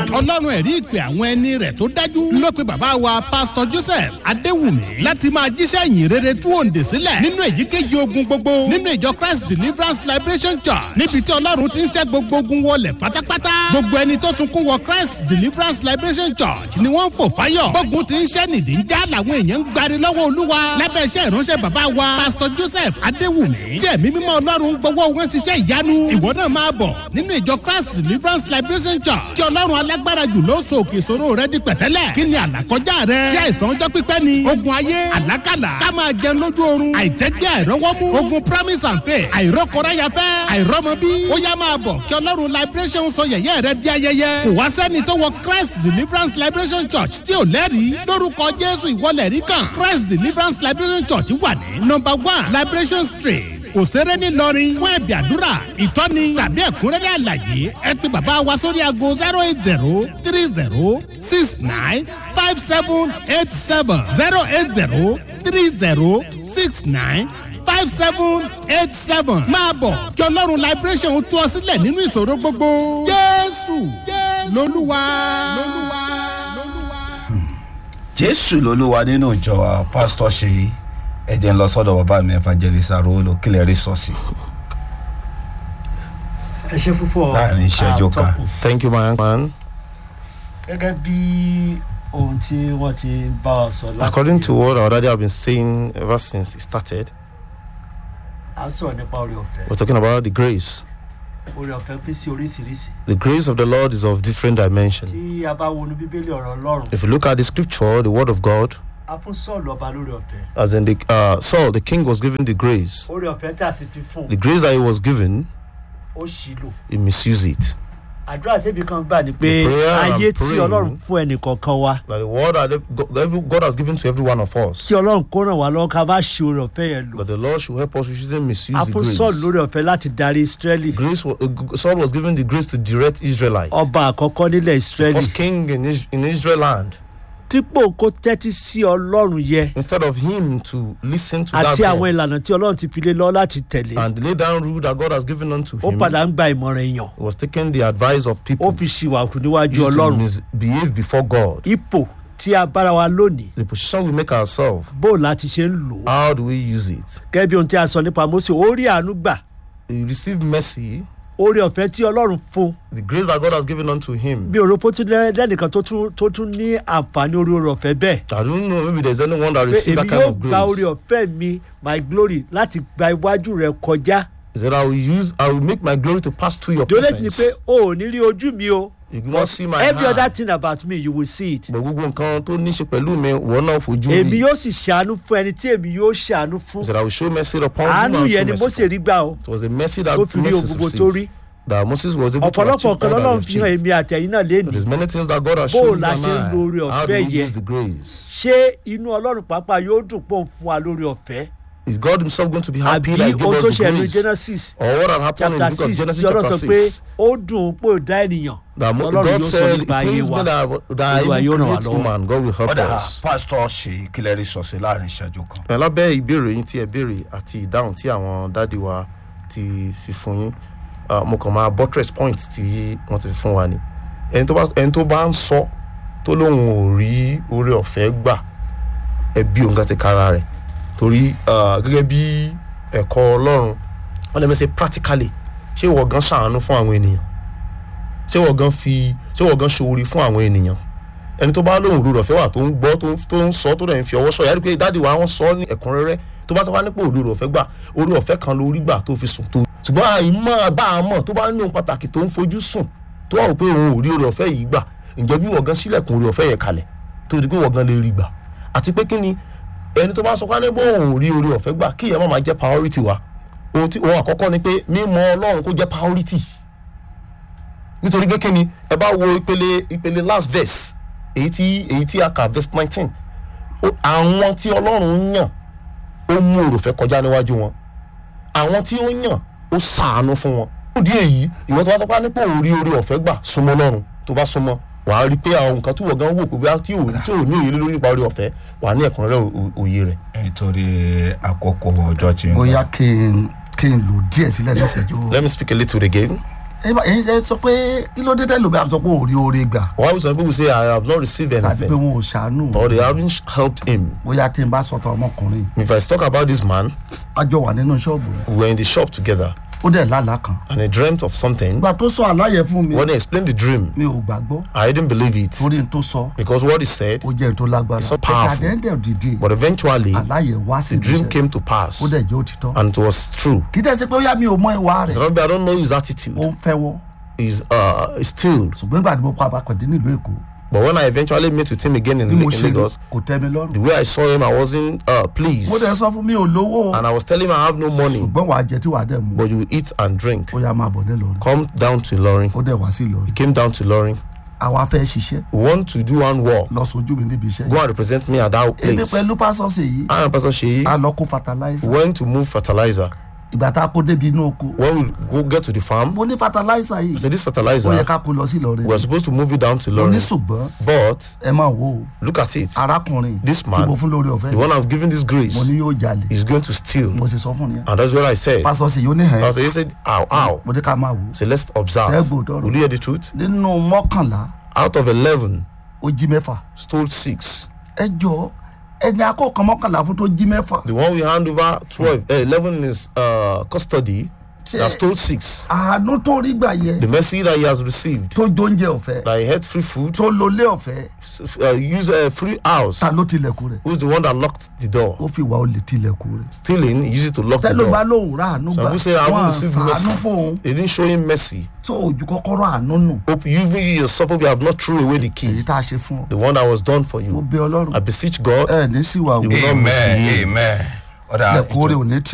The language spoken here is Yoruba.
ọlọ́run ẹ̀rí ìpè àwọn ẹni rẹ̀ tó dájú ló pe bàbá wa pásítọ̀ joseph adéwùmí láti máa jíṣẹ́ ìyìn rere tú òǹdè sílẹ̀ nínú èyíkéyìí ogun gbogbo nínú ìjọ christ deliverance liberation church níbi tí ọlọ́run ti ń ṣẹ́ gbogbo ogun wọlé pátápátá gbogbo ẹni tó sunkún wọ christ deliverance liberation church ni wọ́n ń fò fáyọ̀ gbógun ti ń ṣẹ́ nìdí ń já làwọn èèyàn ń gbari lọ́wọ́ olúwa lábẹ́ iṣẹ́ ìránṣẹ́ bàbá wa pásítọ̀ joseph adéwùmí tí ẹ̀mí mímọ́ ọlọ́run gbọ́wọ́ wọn ṣiṣẹ́ ìyanu ìwọ náà máa bọ̀ nínú ìjọ christ deliverance liberation church kí ọlọ́run alágbára jù ló so òkè ìṣòro rẹ di pẹ̀tẹ́lẹ̀ kí ni àlàkọjá rẹ ṣé àìsàn ọjọ́ pípẹ́ ni ogun ayé àlákàlà ká máa jẹun lójú oorun àìtẹ́gbẹ́ àìrọ́wọ́mú ogun promise and faith àìrọ́kọ̀ráyafẹ́ àìrọ́mọbí ó yá máa bọ̀ kí ọlọ́run liberation sọ yẹ̀yẹ́ rẹ di ayẹyẹ kò wá sẹ́ni tó wọ christ deliverance liberation church tí ò lẹ́rìí lórúkọ jésù ìwọlẹ̀ rí kan christ deliverance liberation church wà ní number one liberation street òṣèré ńìlọrin fún ẹ̀bì àdúrà ìtọ́ni tàbí ẹ̀kúnrẹ́rẹ́ àlàyé ẹ pé bàbá wa sórí aago zero eight zero three zero six nine five seven eight seven zero eight zero three zero six nine five seven eight seven máa bọ̀ kí ọlọ́run liberation tú ọ sílẹ̀ nínú ìṣòro gbogbo jésù lolúwa. jésù lolúwa nínú ìjọ wa pásítọ̀ ṣe ẹ̀jẹ̀ ń lọ sọ́dọ̀ bàbá mi evangelist arolo kílẹ̀ rí sọ́ọ̀sì ẹ ṣe púpọ̀ láàrin ìṣẹ́jú kan. àtọkùn. Thank you, my man. gẹ́gẹ́ bí ohun tí wọ́n ti ń bá wa sọ láti According to what our daddy have been saying ever since it started, à ń sọ̀rọ̀ nípa orí ọ̀fẹ́ we're talking about the grace. orí ọ̀fẹ́ pín sí oríṣiríṣi The grace of the Lord is of different dimension. tí a bá wọnú bíbélì ọ̀rọ̀ ọlọ́run If you look at the scripture, the word of God, a fún sọ́ọ̀lù ọba lórí ọ̀fẹ́ as in the uh, Saul, the king was given the grace. orí ọ̀fẹ́ tí a sì fi fún The grace that he was given, ó ṣì lò he misused it. àdúrà tẹ́bi kan gbà ní pé The prayer I'm ayé tí praying- ọlọ́run fún ẹnìkọ̀ọ̀kan wa That the word that God, that every- God has given to every one of us, kí ọlọ́run kó ràn wá lọ́wọ́ ká má ṣe orí ọ̀fẹ́ yẹn lò that the Lord should help us. We shouldn't misuse a the fún sọ́ọ̀lù grace. lórí ọ̀fẹ́ láti darí israẹli Grace, wa- uh, Saul was given the grace to direct Israelites. ọba àkọ́kọ́ nílẹ̀ israẹli First king in, Is- in Israel land. dípò kó tẹ́tí sí ọlọ́run yẹ Instead of him to listen to that àti àwọn God ìlànà tí ọlọ́run ti fi lé lọ láti tẹ̀lé and lay down rule that God has given unto ó him, padà ń gba ìmọ̀ràn èèyàn he was taking the advice of ó people fi ṣìwàkù níwájú used to ọlọ́run misbehave before God. ipò tí a bára wa lónìí The position we make ourselves, bó láti ṣe ń lò ó how do we use it? gẹ́gẹ́ bí ohun tí a sọ nípa mose ó rí àánú gbà He received mercy, orí ọ̀fẹ́ tí ọlọ́run fún the grace that God has given unto him. bí òròpó tún lẹ́- lẹ́nìkan tó tún tó tún ní àǹfààní orí orí ọ̀fẹ́ bẹ́ẹ̀ I don't know, maybe there's anyone that pé received èmi that kind yóò of gba orí grace. ọ̀fẹ́ mi my glory láti gba iwájú rẹ kọjá He said, I will use, I will make my glory to pass through your dole ti ni pé presence. o ò ní rí ojú mi o You will not see my every other hand. thing about me you will see it But gbogbo nǹkan tó ní ṣe pẹ̀lú mi, wọ́n náà fojú èmi rí. yóò sì ṣàánú fún ẹni tí èmi yóò ṣàánú fún He said, I will show mercy upon whom I àánú will yẹn ni show mose mercy. rí gbà o It was a mercy that tó fi rí ohun Moses gbogbo tó rí received. That Moses was able to ọ̀pọ̀lọpọ̀ achieve nǹkan all lọ́lọ́run that he fi hàn achieved. èmi àtẹ̀yìn náà lénìí There's many things that God has Bó o shown you la and ṣe ń lo oore I. How do ọ̀fẹ́ we yẹn? use the grace? ṣé inú ọlọ́run pàápàá yóò dùn pọ̀ fún wa lórí ọ̀fẹ́ Is God himself going to be happy àbí that he gave ohun us tó the ṣe ẹnu grace? genesis Or what had happened in the chapter book of six Genesis tí ọlọ́run chapter sọ pé 6? ó dùn pé ó dá ènìyàn That mo- ọlọ́run God yóò sọ said, it nípa ayé pains wa me that, that I Olúwa will yóò ràn wá create lọ́wọ́. woman. God will help ọ̀dà us. pásítọ̀ ṣe kílẹ̀ rí sọ́ọ̀sì láàrin ìṣẹ́jú kan. ẹ lábẹ́ ìbéèrè yín tí ẹ béèrè àti ìdáhùn tí àwọn dádì wa ti fi fún yín ah, mo kàn máa buttress point tí wọ́n ti fi fún wa ni ẹni tó bá ẹni tó bá ń sọ tó lóun ò rí oore ọ̀fẹ́ gbà ẹ bí òun kan ti kára rẹ̀ torí ah, gẹ́gẹ́ bí ẹ̀kọ́ ọlọ́run wọ́n lè mẹ́sẹ̀ practically ṣé ìwọ gan ṣàánú fún àwọn ènìyàn ṣé ìwọ gan fi ṣé ìwọ gan ṣoore fún àwọn ènìyàn ẹni tó bá lóhùn òdodo ọ̀fẹ́ wà tó ń gbọ́ tó ń- tó ń sọ tó dẹ̀ ń fi ọwọ́ sọ yàrá pé dáàdi wa wọ́n sọ ní ẹ̀kúnrẹ́rẹ́ tó bá tó bá nípò òdodo ọ̀fẹ́ gbà orí ọ̀fẹ́ kan lórí gbà tó fi sùn tó. ṣùgbọ́n àìmọ́ bá a mọ̀ tó bá ní ohun pàtàkì tó ń fojú sùn tó wà wò pé òun ò rí orí ọ̀fẹ́ yìí gbà ǹjẹ́ bí wọ̀gán sílẹ̀kùn orí ọ̀fẹ́ yẹn kalẹ̀ tó di pé wọ̀gán lè rí gbà àti pé kí ni ẹni tó bá sọ pé bó òun ò rí orí ọ̀fẹ́ gbà kí ìyẹn má máa jẹ́ priority wa ohun tí ohun àkọ́kọ́ ni pé mímọ̀ ọlọ́run kó jẹ́ priority nítorí pé kí ni ẹ bá wo ìpele ìpele last verse èyí tí èyí tí a kà verse nineteen àwọn tí ọlọ́run ń yàn ó mú òròfẹ́ kọjá níwájú wọn àwọn tí ó yàn ó sàánú fún wọn. òdì èyí ìwọ tó bá tọ́pá nípò orí orí ọ̀fẹ́ gbà súnmọ́ lọ́run tó bá súnmọ́ wàá rí i pé àwọn nǹkan tí wọ́n gan wò pé bóyá tí ò tí ò ní òye lé lórí nípa orí ọ̀fẹ́ wàá ní ẹ̀kúnrẹ́rẹ́ ò- òye rẹ̀. nítorí àkókò ọjọ́ tí ń bóyá kí n kí n lò díẹ̀ sílẹ̀ ní ìṣẹ́jú. let me speak a little again. ẹ bá- ẹ̀yin ṣe sọ pé kí ló dé tẹ́lẹ̀ bí a sọ pé ò rí oore gbà why would some people say i have not received tàbí pé anything wọn ò ṣàánú or they haven't helped him bóyá tí n bá sọ̀tọ̀ ọmọkùnrin if i talk about this man a jọ wà nínú ṣọ́ọ̀bù rẹ̀ we were in the shop together ó dẹ̀ lálàá kan and he dreamt of something ìgbà tó sọ àlàyé fún mi when he explained the dream mi ò gbàgbọ́ i didn't believe it torí n tó sọ because what he said ó jẹ́ n tó lágbára so ẹ̀ka powerful. àdéhùn dìde but eventually àlàyé wá sí the dream ìmúṣẹ came to pass ó dẹ̀ jẹ́ òtítọ́ and it was true kì í tẹ́ sí pé ó yá mi ò mọ ìwà rẹ̀ so maybe i don't know his attitude ó ń fẹ́wọ́ is uh still ṣùgbọ́n ìgbà tí mo kọ́ abakọ̀dé nílùú èkó but when i eventually met with him again in, bí mo in ṣe rí lagos kò tẹ́ mi the lọ́rùn way i saw him i wasn't uh pleased mo dẹ̀ sọ fún mi ò lówó and i was telling him i have no money ṣùgbọ́n wàá jẹ tí wàá dẹ̀ mú but you will eat and drink ó yá máa bọ̀ nílọrin come down to Ilorin ó dẹ̀ wá sí ìlọrin he came down to Ilorin àwa fẹ́ ṣiṣẹ́ we want to do one work lọ sojú mi níbi iṣẹ́ go yìí and represent me at that èmi place pẹ̀lú pásọ̀sì yìí I am Pastor Sheyi a lọ kó fertilizer went to move fertilizer ìgbà tá a kó débi inú oko when we go get to the farm mo ní fertilizer I yìí said this ó yẹ fertilizer ká kó lọ sí ìlọrin we are supposed to move it down to mo ní Ilorin ṣùgbọ́n but ẹ máa wò ó look at it arákùnrin This tí man, mo fún lórí ọ̀fẹ́ the one I've given this grace mo ní yóò jalè is going to steal mo sì sọ fún yẹn and that's what I said pásọ̀sì yìí ó ní hẹ́n Pastor Sheyi said ow ow mo ní ká máa wò ó so let's observe Ṣẹ́gun tọrọ. will you hear the truth nínú mọ́kànlá out of eleven ó jí mẹ́fà stole six ẹ jọ ẹni akọ̀ọ̀kan mọ́kànlá fún tó jí mẹ́fà the one we hand over twelve uh, eleven in his uh, custody has stole six àánú tó rí gbà yẹ the mercy that he has received tó jóúnjẹ ọ̀fẹ́ that he had free food tó lólé ọ̀fẹ́ uh, use a free house ta ló tilẹ̀kùn rẹ̀ who's the one that locked the door ó fi ìwà olè tilẹ̀kùn rẹ̀ stealing he used it to lock the tẹ́lẹ̀ bá door lóun rà àánú some gbà people say i wọ́n haven't received sàánú mercy fóun they didn't show him mercy tó ojú kọ́kọ́rọ́ àánú nù hope you even you yourself hope you have not thrown away the èyí key tá a ṣe fún ọ the one that was done for mo you bẹ ọlọ́run i beseech god ẹ ní síwá o You will not amen misbehave. amen ọ̀dà lẹ́kùn rẹ̀ ò ní tì